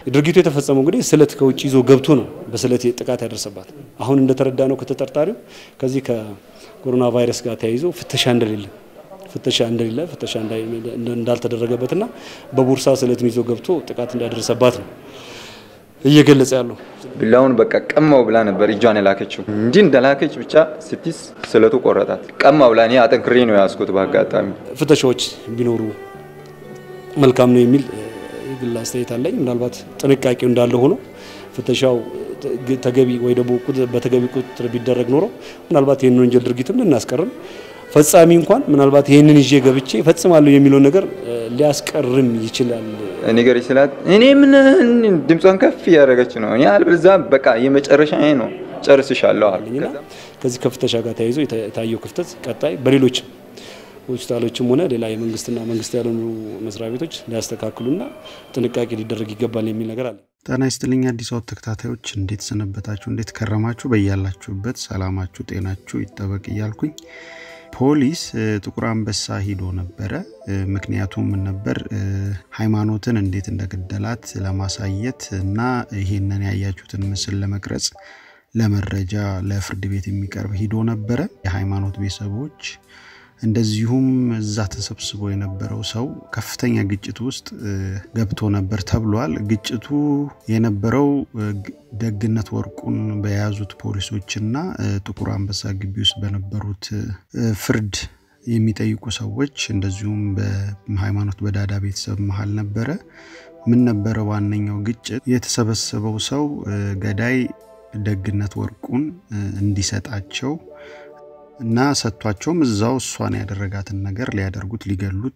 ድርጊቱ የተፈጸመው እንግዲህ ስለት ከውጭ ይዞ ገብቶ ነው በስለት ጥቃት ያደረሰባት። አሁን እንደተረዳ ነው ከተጠርጣሪው ከዚህ ከኮሮና ቫይረስ ጋር ተያይዞ ፍተሻ እንደሌለ ፍተሻ እንደሌለ ፍተሻ እንዳልተደረገበትና በቦርሳ ስለትን ይዞ ገብቶ ጥቃት እንዳደረሰባት ነው እየገለጸ ያለው። ቢላውን በቃ ቀማው ብላ ነበር እጇን የላከችው። እንዲህ እንደላከች ብቻ ስትይዝ ስለቱ ቆረጣት። ቀማው ብላ እኔ አጠንክሬ ነው ያዝኩት። በአጋጣሚ ፍተሻዎች ቢኖሩ መልካም ነው የሚል የግል አስተያየት አለኝ። ምናልባት ጥንቃቄው እንዳለ ሆኖ ፍተሻው ተገቢ ወይ ደግሞ በተገቢ ቁጥጥር ቢደረግ ኖሮ ምናልባት ይህን ወንጀል ድርጊትም ልናስቀርም ፈጻሚ እንኳን ምናልባት ይህንን ይዤ ገብቼ እፈጽማለሁ የሚለውን ነገር ሊያስቀርም ይችላል። ነገር ስላት እኔ ምን ድምጿን ከፍ እያደረገች ነው። እኔ አልበዛ በቃ የመጨረሻ ነው ጨርስሻለሁ አለኝና ከዚህ ከፍተሻ ጋር ተያይዞ የታየው ክፍተት ቀጣይ በሌሎችም ሆስፒታሎችም ሆነ ሌላ የመንግስትና መንግስት ያልሆኑ መስሪያ ቤቶች ሊያስተካክሉና ጥንቃቄ ሊደረግ ይገባል የሚል ነገር አለ። ጤና ይስጥልኝ አዲስ አበባ ተከታታዮች፣ እንዴት ሰነበታችሁ? እንዴት ከረማችሁ? በያላችሁበት ሰላማችሁ ጤናችሁ ይጠበቅ እያልኩኝ ፖሊስ ጥቁር አንበሳ ሂዶ ነበረ። ምክንያቱም ምን ነበር? ሃይማኖትን እንዴት እንደገደላት ለማሳየት እና ይሄንን ያያችሁትን ምስል ለመቅረጽ ለመረጃ ለፍርድ ቤት የሚቀርብ ሂዶ ነበረ። የሃይማኖት ቤተሰቦች እንደዚሁም እዛ ተሰብስቦ የነበረው ሰው ከፍተኛ ግጭት ውስጥ ገብቶ ነበር ተብሏል። ግጭቱ የነበረው ደግነት ወርቁን በያዙት ፖሊሶችና ጥቁር አንበሳ ግቢ ውስጥ በነበሩት ፍርድ የሚጠይቁ ሰዎች እንደዚሁም በሃይማኖት በዳዳ ቤተሰብ መሀል ነበረ። ምን ነበረ ዋነኛው ግጭት? የተሰበሰበው ሰው ገዳይ ደግነት ወርቁን እንዲሰጣቸው እና ሰጥቷቸውም እዛው እሷን ያደረጋትን ነገር ሊያደርጉት ሊገሉት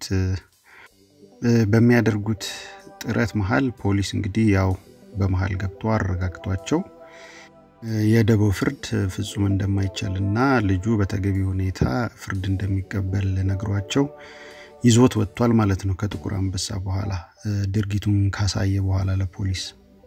በሚያደርጉት ጥረት መሀል ፖሊስ እንግዲህ ያው በመሀል ገብቶ አረጋግቷቸው የደቦ ፍርድ ፍጹም እንደማይቻልና ልጁ በተገቢ ሁኔታ ፍርድ እንደሚቀበል ነግሯቸው ይዞት ወጥቷል ማለት ነው። ከጥቁር አንበሳ በኋላ ድርጊቱን ካሳየ በኋላ ለፖሊስ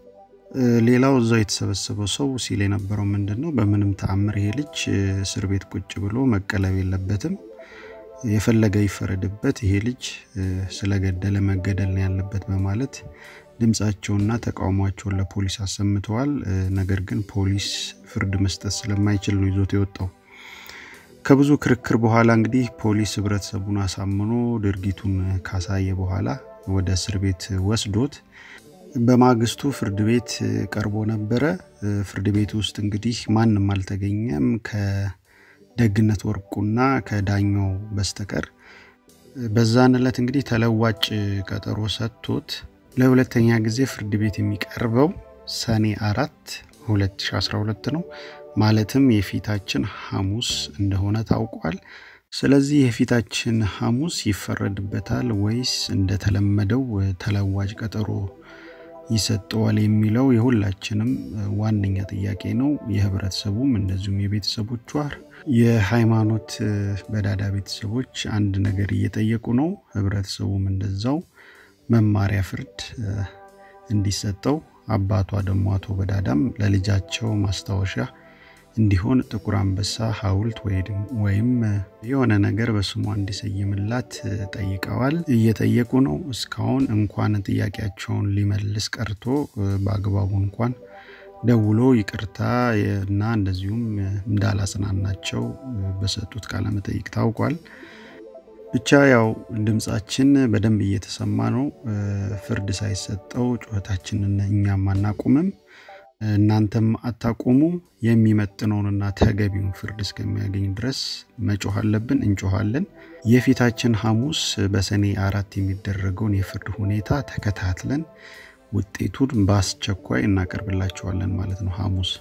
ሌላው እዛው የተሰበሰበው ሰው ሲል የነበረው ምንድን ነው? በምንም ተአምር ይሄ ልጅ እስር ቤት ቁጭ ብሎ መቀለብ የለበትም፣ የፈለገ ይፈረድበት፣ ይሄ ልጅ ስለገደለ መገደል ነው ያለበት በማለት ድምፃቸውና ተቃውሟቸውን ለፖሊስ አሰምተዋል። ነገር ግን ፖሊስ ፍርድ መስጠት ስለማይችል ነው ይዞት የወጣው። ከብዙ ክርክር በኋላ እንግዲህ ፖሊስ ህብረተሰቡን አሳምኖ ድርጊቱን ካሳየ በኋላ ወደ እስር ቤት ወስዶት በማግስቱ ፍርድ ቤት ቀርቦ ነበረ። ፍርድ ቤት ውስጥ እንግዲህ ማንም አልተገኘም ከደግነት ወርቁና ከዳኛው በስተቀር። በዛን ዕለት እንግዲህ ተለዋጭ ቀጠሮ ሰጥቶት ለሁለተኛ ጊዜ ፍርድ ቤት የሚቀርበው ሰኔ አራት 2012 ነው። ማለትም የፊታችን ሐሙስ እንደሆነ ታውቋል። ስለዚህ የፊታችን ሐሙስ ይፈረድበታል ወይስ እንደተለመደው ተለዋጭ ቀጠሮ ይሰጠዋል የሚለው የሁላችንም ዋነኛ ጥያቄ ነው። የህብረተሰቡም እንደዚሁም የቤተሰቦቿ የሃይማኖት በዳዳ ቤተሰቦች አንድ ነገር እየጠየቁ ነው። ህብረተሰቡም እንደዛው መማሪያ ፍርድ እንዲሰጠው፣ አባቷ ደግሞ አቶ በዳዳም ለልጃቸው ማስታወሻ እንዲሆን ጥቁር አንበሳ ሐውልት ወይም የሆነ ነገር በስሟ እንዲሰይምላት ጠይቀዋል፣ እየጠየቁ ነው። እስካሁን እንኳን ጥያቄያቸውን ሊመልስ ቀርቶ በአግባቡ እንኳን ደውሎ ይቅርታ እና እንደዚሁም እንዳላጽናናቸው በሰጡት ቃለመጠይቅ ታውቋል። ብቻ ያው ድምጻችን በደንብ እየተሰማ ነው። ፍርድ ሳይሰጠው ጩኸታችንን እኛም አናቁምም እናንተም አታቆሙ። የሚመጥነውንና ተገቢውን ፍርድ እስከሚያገኝ ድረስ መጮህ አለብን፣ እንጮኋለን። የፊታችን ሐሙስ በሰኔ አራት የሚደረገውን የፍርድ ሁኔታ ተከታትለን ውጤቱን በአስቸኳይ እናቀርብላቸዋለን ማለት ነው። ሐሙስ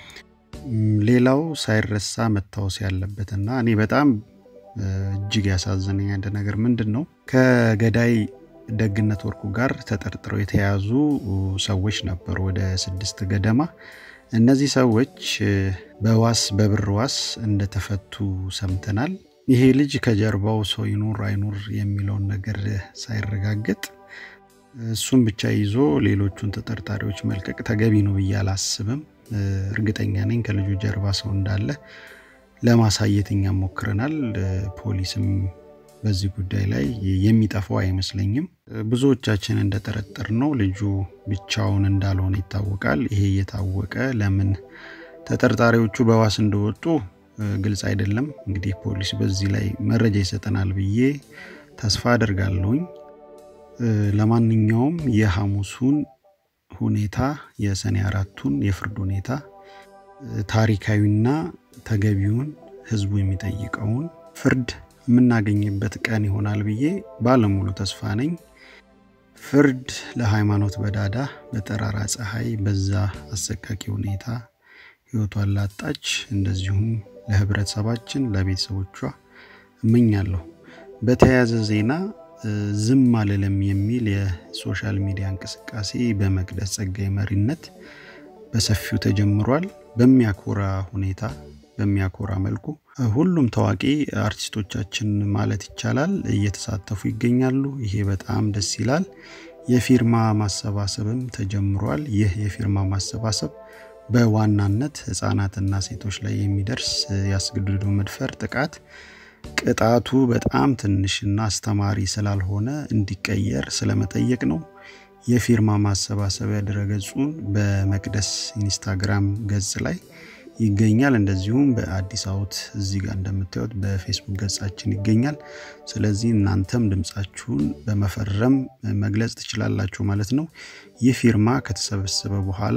ሌላው ሳይረሳ መታወስ ያለበትና እኔ በጣም እጅግ ያሳዘነኝ አንድ ነገር ምንድን ነው ከገዳይ ደግነት ወርቁ ጋር ተጠርጥረው የተያዙ ሰዎች ነበሩ፣ ወደ ስድስት ገደማ። እነዚህ ሰዎች በዋስ በብር ዋስ እንደተፈቱ ሰምተናል። ይሄ ልጅ ከጀርባው ሰው ይኑር አይኑር የሚለውን ነገር ሳይረጋገጥ እሱም ብቻ ይዞ ሌሎቹን ተጠርጣሪዎች መልቀቅ ተገቢ ነው ብዬ አላስብም። እርግጠኛ ነኝ ከልጁ ጀርባ ሰው እንዳለ ለማሳየት እኛም ሞክረናል። ፖሊስም በዚህ ጉዳይ ላይ የሚጠፋው አይመስለኝም። ብዙዎቻችን እንደጠረጠር ነው ልጁ ብቻውን እንዳልሆነ ይታወቃል። ይሄ እየታወቀ ለምን ተጠርጣሪዎቹ በዋስ እንደወጡ ግልጽ አይደለም። እንግዲህ ፖሊስ በዚህ ላይ መረጃ ይሰጠናል ብዬ ተስፋ አደርጋለሁኝ። ለማንኛውም የሐሙሱን ሁኔታ የሰኔ አራቱን የፍርድ ሁኔታ ታሪካዊና ተገቢውን ህዝቡ የሚጠይቀውን ፍርድ የምናገኝበት ቀን ይሆናል ብዬ ባለሙሉ ተስፋ ነኝ። ፍርድ ለሃይማኖት በዳዳ በጠራራ ፀሐይ በዛ አሰቃቂ ሁኔታ ህይወቷን ላጣች እንደዚሁም ለህብረተሰባችን ለቤተሰቦቿ እመኛለሁ። በተያያዘ ዜና ዝም አልልም የሚል የሶሻል ሚዲያ እንቅስቃሴ በመቅደስ ጸጋይ መሪነት በሰፊው ተጀምሯል። በሚያኮራ ሁኔታ በሚያኮራ መልኩ ሁሉም ታዋቂ አርቲስቶቻችን ማለት ይቻላል እየተሳተፉ ይገኛሉ። ይሄ በጣም ደስ ይላል። የፊርማ ማሰባሰብም ተጀምሯል። ይህ የፊርማ ማሰባሰብ በዋናነት ህጻናትና ሴቶች ላይ የሚደርስ ያስገድዶ መድፈር ጥቃት ቅጣቱ በጣም ትንሽና አስተማሪ ስላልሆነ እንዲቀየር ስለመጠየቅ ነው። የፊርማ ማሰባሰቢያ ድረገጹን በመቅደስ ኢንስታግራም ገጽ ላይ ይገኛል። እንደዚሁም በአዲስ አውት እዚህ ጋር እንደምታዩት በፌስቡክ ገጻችን ይገኛል። ስለዚህ እናንተም ድምፃችሁን በመፈረም መግለጽ ትችላላችሁ ማለት ነው። ይህ ፊርማ ከተሰበሰበ በኋላ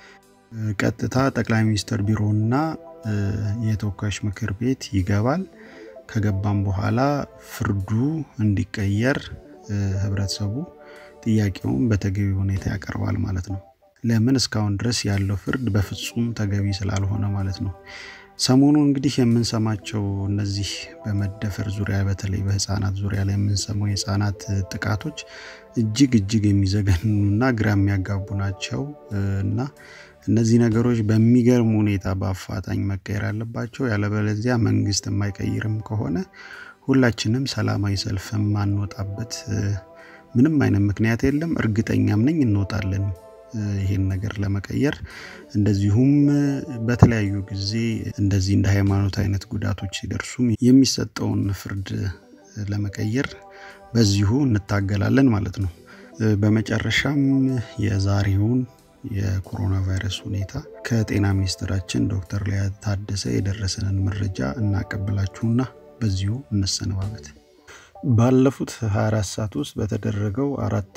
ቀጥታ ጠቅላይ ሚኒስትር ቢሮና የተወካዮች ምክር ቤት ይገባል። ከገባም በኋላ ፍርዱ እንዲቀየር ህብረተሰቡ ጥያቄውን በተገቢ ሁኔታ ያቀርባል ማለት ነው። ለምን እስካሁን ድረስ ያለው ፍርድ በፍጹም ተገቢ ስላልሆነ ማለት ነው። ሰሞኑ እንግዲህ የምንሰማቸው እነዚህ በመደፈር ዙሪያ በተለይ በህፃናት ዙሪያ ላይ የምንሰማው የህፃናት ጥቃቶች እጅግ እጅግ የሚዘገኑና ግራ የሚያጋቡ ናቸው እና እነዚህ ነገሮች በሚገርም ሁኔታ በአፋጣኝ መቀየር አለባቸው። ያለበለዚያ መንግስት የማይቀይርም ከሆነ ሁላችንም ሰላማዊ ሰልፍ የማንወጣበት ምንም አይነት ምክንያት የለም። እርግጠኛም ነኝ እንወጣለን ይሄን ነገር ለመቀየር። እንደዚሁም በተለያዩ ጊዜ እንደዚህ እንደ ሃይማኖት አይነት ጉዳቶች ሲደርሱም የሚሰጠውን ፍርድ ለመቀየር በዚሁ እንታገላለን ማለት ነው። በመጨረሻም የዛሬውን የኮሮና ቫይረስ ሁኔታ ከጤና ሚኒስትራችን ዶክተር ሊያ ታደሰ የደረሰንን መረጃ እናቀብላችሁና በዚሁ እንሰነባበት። ባለፉት 24 ሰዓት ውስጥ በተደረገው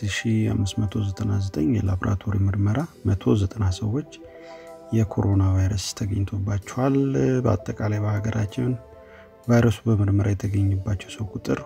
4599 የላቦራቶሪ ምርመራ 190 ሰዎች የኮሮና ቫይረስ ተገኝቶባቸዋል። በአጠቃላይ በሀገራችን ቫይረሱ በምርመራ የተገኘባቸው ሰው ቁጥር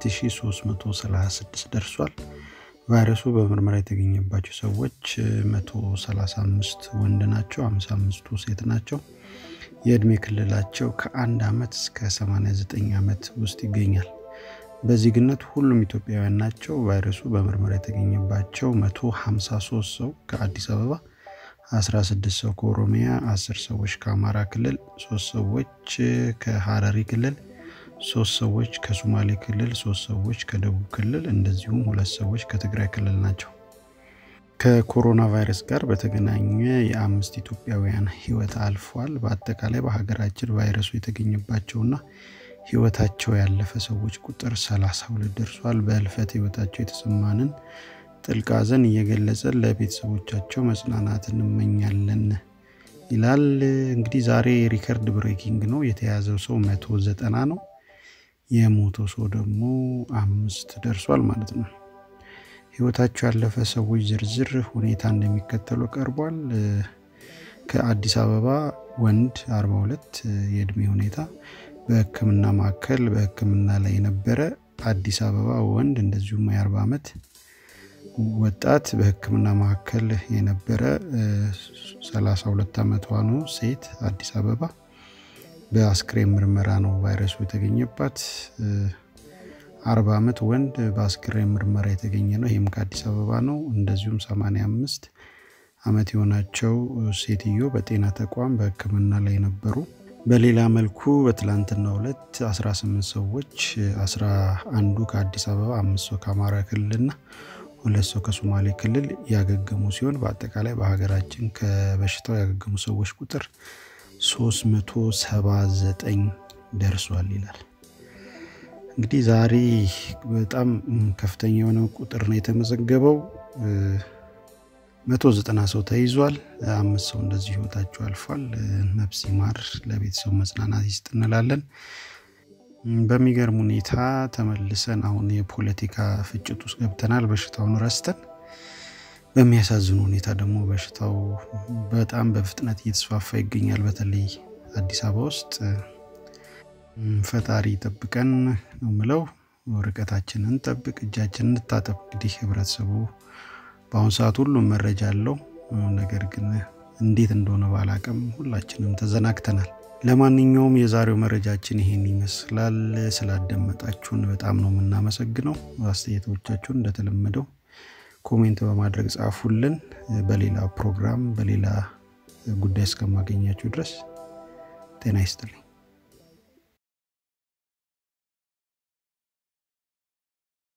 2336 ደርሷል። ቫይረሱ በምርመራ የተገኘባቸው ሰዎች 135 ወንድ ናቸው፣ 55ቱ ሴት ናቸው። የእድሜ ክልላቸው ከአንድ ዓመት እስከ 89 ዓመት ውስጥ ይገኛል። በዜግነት ሁሉም ኢትዮጵያውያን ናቸው። ቫይረሱ በምርመራ የተገኘባቸው 153 ሰው ከአዲስ አበባ፣ 16 ሰው ከኦሮሚያ፣ 10 ሰዎች ከአማራ ክልል፣ 3 ሰዎች ከሀረሪ ክልል፣ 3 ሰዎች ከሶማሌ ክልል፣ 3 ሰዎች ከደቡብ ክልል እንደዚሁም ሁለት ሰዎች ከትግራይ ክልል ናቸው። ከኮሮና ቫይረስ ጋር በተገናኘ የአምስት ኢትዮጵያውያን ሕይወት አልፏል። በአጠቃላይ በሀገራችን ቫይረሱ የተገኘባቸውና ህይወታቸው ያለፈ ሰዎች ቁጥር 32 ደርሷል። በህልፈት ህይወታቸው የተሰማንን ጥልቅ ሐዘን እየገለጸን ለቤተሰቦቻቸው መጽናናት እንመኛለን ይላል። እንግዲህ ዛሬ ሪከርድ ብሬኪንግ ነው። የተያዘው ሰው 190 ነው። የሞተው ሰው ደግሞ አምስት ደርሷል ማለት ነው። ህይወታቸው ያለፈ ሰዎች ዝርዝር ሁኔታ እንደሚከተሉ ቀርቧል። ከአዲስ አበባ ወንድ 42 የእድሜ ሁኔታ በህክምና ማዕከል በህክምና ላይ የነበረ አዲስ አበባ ወንድ እንደዚሁም የ40 ዓመት ወጣት በህክምና ማዕከል የነበረ 32 ዓመቷ ነው ሴት አዲስ አበባ በአስክሬን ምርመራ ነው ቫይረሱ የተገኘባት። 40 ዓመት ወንድ በአስክሬን ምርመራ የተገኘ ነው። ይህም ከአዲስ አበባ ነው። እንደዚሁም 85 ዓመት የሆናቸው ሴትዮ በጤና ተቋም በህክምና ላይ ነበሩ። በሌላ መልኩ በትላንትናው ዕለት 18 ሰዎች 11ዱ ከአዲስ አበባ፣ አምስት ሰው ከአማራ ክልልና ሁለት ሰው ከሶማሌ ክልል ያገገሙ ሲሆን በአጠቃላይ በሀገራችን ከበሽታው ያገገሙ ሰዎች ቁጥር 379 ደርሷል ይላል። እንግዲህ ዛሬ በጣም ከፍተኛ የሆነ ቁጥር ነው የተመዘገበው። መቶ ዘጠና ሰው ተይዟል። አምስት ሰው እንደዚህ ህይወታቸው አልፏል። ነፍስ ይማር፣ ለቤተሰቡ መጽናናት ይስጥ እንላለን። በሚገርም ሁኔታ ተመልሰን አሁን የፖለቲካ ፍጭት ውስጥ ገብተናል፣ በሽታውን ረስተን። በሚያሳዝኑ ሁኔታ ደግሞ በሽታው በጣም በፍጥነት እየተስፋፋ ይገኛል። በተለይ አዲስ አበባ ውስጥ ፈጣሪ ጠብቀን ነው ምለው። ርቀታችንን ጠብቅ፣ እጃችንን እንታጠብ። እንግዲህ ህብረተሰቡ በአሁኑ ሰዓት ሁሉም መረጃ አለው። ነገር ግን እንዴት እንደሆነ ባላቅም ሁላችንም ተዘናግተናል። ለማንኛውም የዛሬው መረጃችን ይሄን ይመስላል። ስላደመጣችሁን በጣም ነው የምናመሰግነው። አስተያየቶቻችሁን እንደተለመደው ኮሜንት በማድረግ ጻፉልን። በሌላ ፕሮግራም በሌላ ጉዳይ እስከማገኛችሁ ድረስ ጤና ይስጥልኝ።